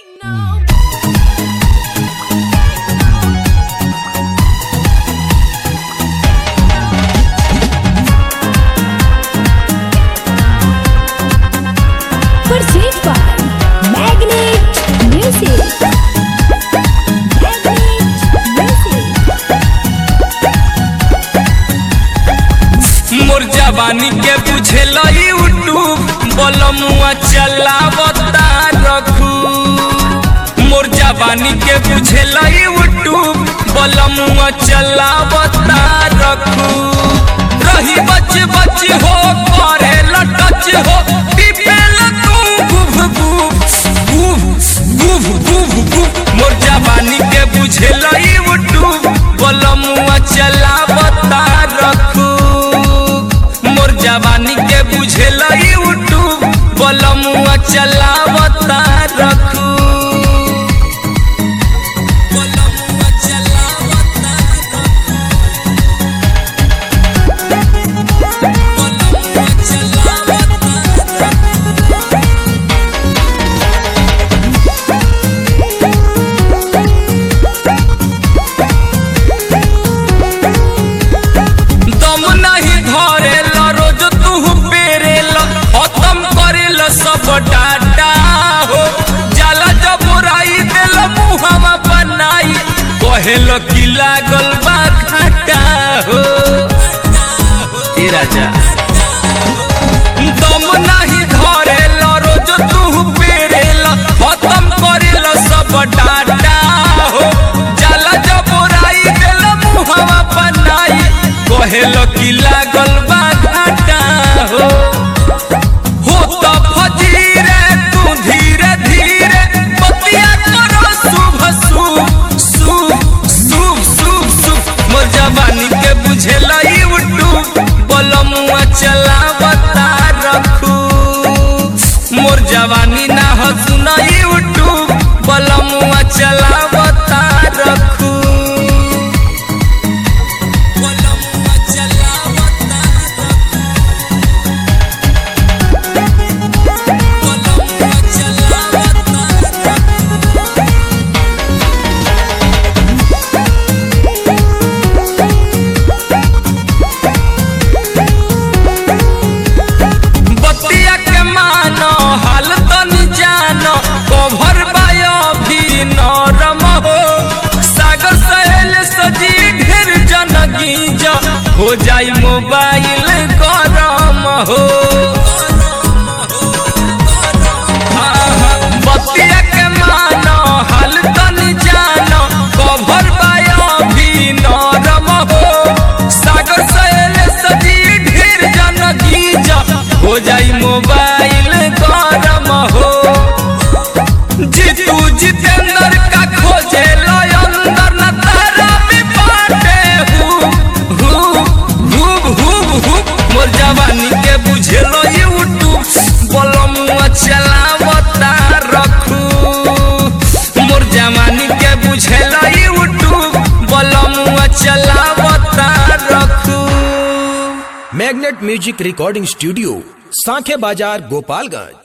Pursued by Magnet Music. Magnet Music. मोर जवानी के बुझेल यूट्यूब बलमुआ चलावता रखू मोर जवानी के बुझेल यूट्यूब बलमुआ चलावता रखू रही बच बच हो करे लटच हो पिपेल तू गुभ गुभ गुभ गुभ गुभ गुभ मोर जवानी के बुझेल यूट्यूब बलमुआ चलावता रखू मोर जवानी के बुझेल यूट्यूब बलमुआ चलावता रखू बलमुआ चलावता बलमुआ चलावता दम नहीं धरेल रोज तू पेरेल खत्म करेल सब डाटा हो जाला जब राई देल मुहमा बनाई कहेल की लागल बा घाटा हो ए राजा दम नहीं धरेल रोज तू पेरेल खत्म करेल सब डाटा हो जाला जब राई देल मुहमा बनाई कहेल की लागल बा घाटा हो हो त फजीरे तू धीरे धीरे बतिया करो शुभ शुभ शुभ शुभ शुभ शुभ मोर जवानी के बुझेल यूट्यूब बलमुआ चलावता रखू मोर जवानी ना हो सुन यूट्यूब बलमुआ चलावता रखू बलमुआ चलावता बलमुआ चलावता बतिया के मानो हाल तनी जानो कभर बायो भी नरम हो सागर सहेल सजी ढेर जनगी जो हो जाई मोबाइल गरम हो आहा, बतिया के मानो हाल तनी जानो कभर बायो भी नरम हो सागर सहेल सजी ढेर जनगी जो हो जाई मोबाइल गरम हो जीतू जितेंद्र का खोजे लो अंदर न तारा भी बाटे हु हु हु हु हु मोर जवानी के बुझे लो यूट्यूब बलमुआ चलावता रखू मोर जवानी के बुझे लो यूट्यूब बलमुआ चलावता रखू मैग्नेट म्यूजिक रिकॉर्डिंग स्टूडियो सांखे बाजार गोपालगंज